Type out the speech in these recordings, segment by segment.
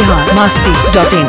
बिहार मस्ती डॉट इन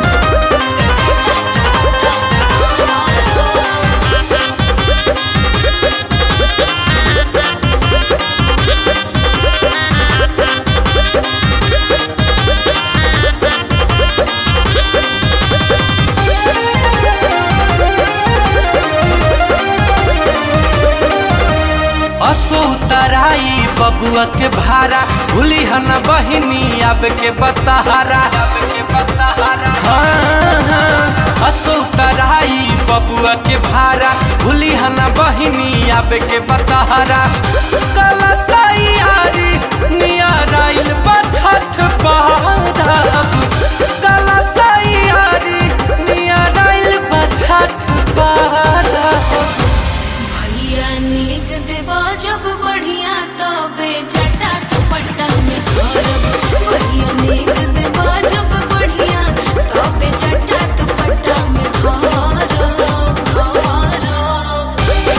असो तराई बबुआ के भारा भूली हन बहिनी अब के बताहारा अब के बताहारा हाँ, हाँ। असो तराई बबुआ के भारा भूली हन बहिनी अब के बताहारा कला तैयारी नियराइल बछठ पारब कला तैयारी नियराइल बछठ पारब भैया नीक देवा जब बढ़िया तबे जटा दुपट्टा में धरब भैया नीक देवा जब बढ़िया तबे जटा दुपट्टा में धरब धरब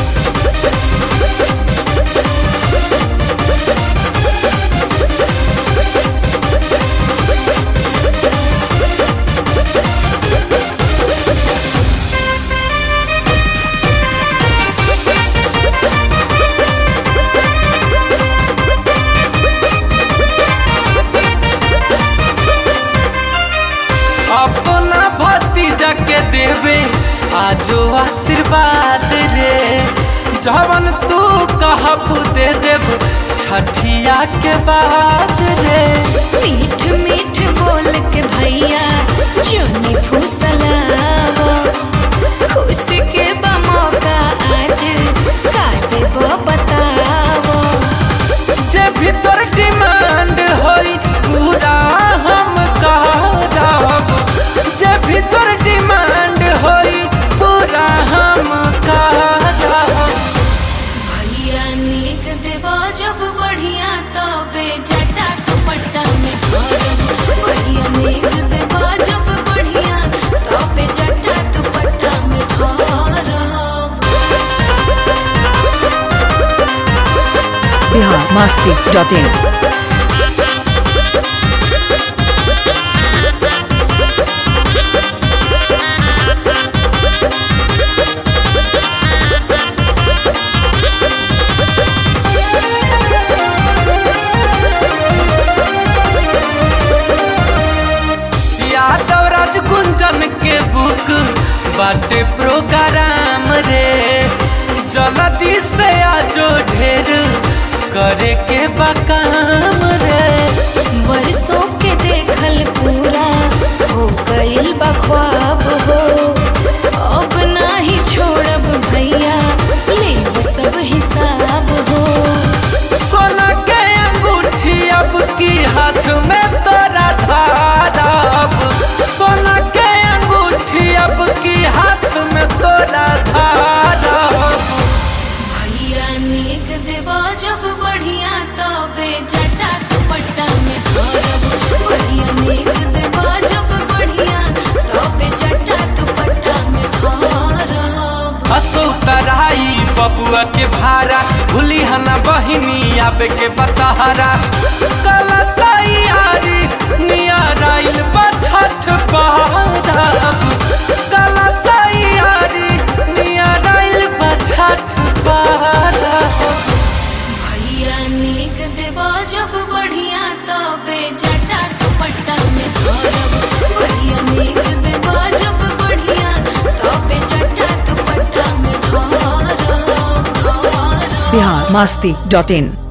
अपना भतीजा के देवे आजो आशीर्वाद रे जवन तू कहब दे देब छठिया के बाद रे मीठ मीठ बोल के भैया जोनी फुसलावो खुशी के बा मौका आज का देबो बतावो जे भीतर डिमांड होई पूरा हम करब जे भीतर डिमांड होई पूरा हम करब भैया नीक देबो जब बढ़िया तबे जटा दुपट्टा में धरब भैया नीक देबो जब बढ़िया तबे जटा दुपट्टा में धरब बिहार मस्ती डॉट इन यादव राज गुंजन के बुक बाटे प्रोग्राम रे जल्दी से आजो ढेर करे के बकाम रे बरसों के देखल पूरा हो गइल बा ख्वाब हो अब नाही छोड़ब भैया लेब सब हिसाब हो सोना के अंगूठी अब की हाथ में तोरा धारब सोना के अंगूठी अब की हाथ में तोरा धारब भैया नीक देबो जब बढ़िया तबे जटा दुपट्टा में धरब भैया नीक देबो जब बढ़िया तबे जटा दुपट्टा में धरब हसो तराई बबुआ के भारा भूली हना बहिनी आबे के बताहारा कला तैयारी नियराइल बछठ पारब कला तैयारी नियराइल बछठ पारब भैया नीक देबो जब बढ़िया तबे जटा दुपट्टा में धरब भैया नीक देबो जब बढ़िया तबे जटा दुपट्टा में धरब धरब बिहार मस्ती डॉट इन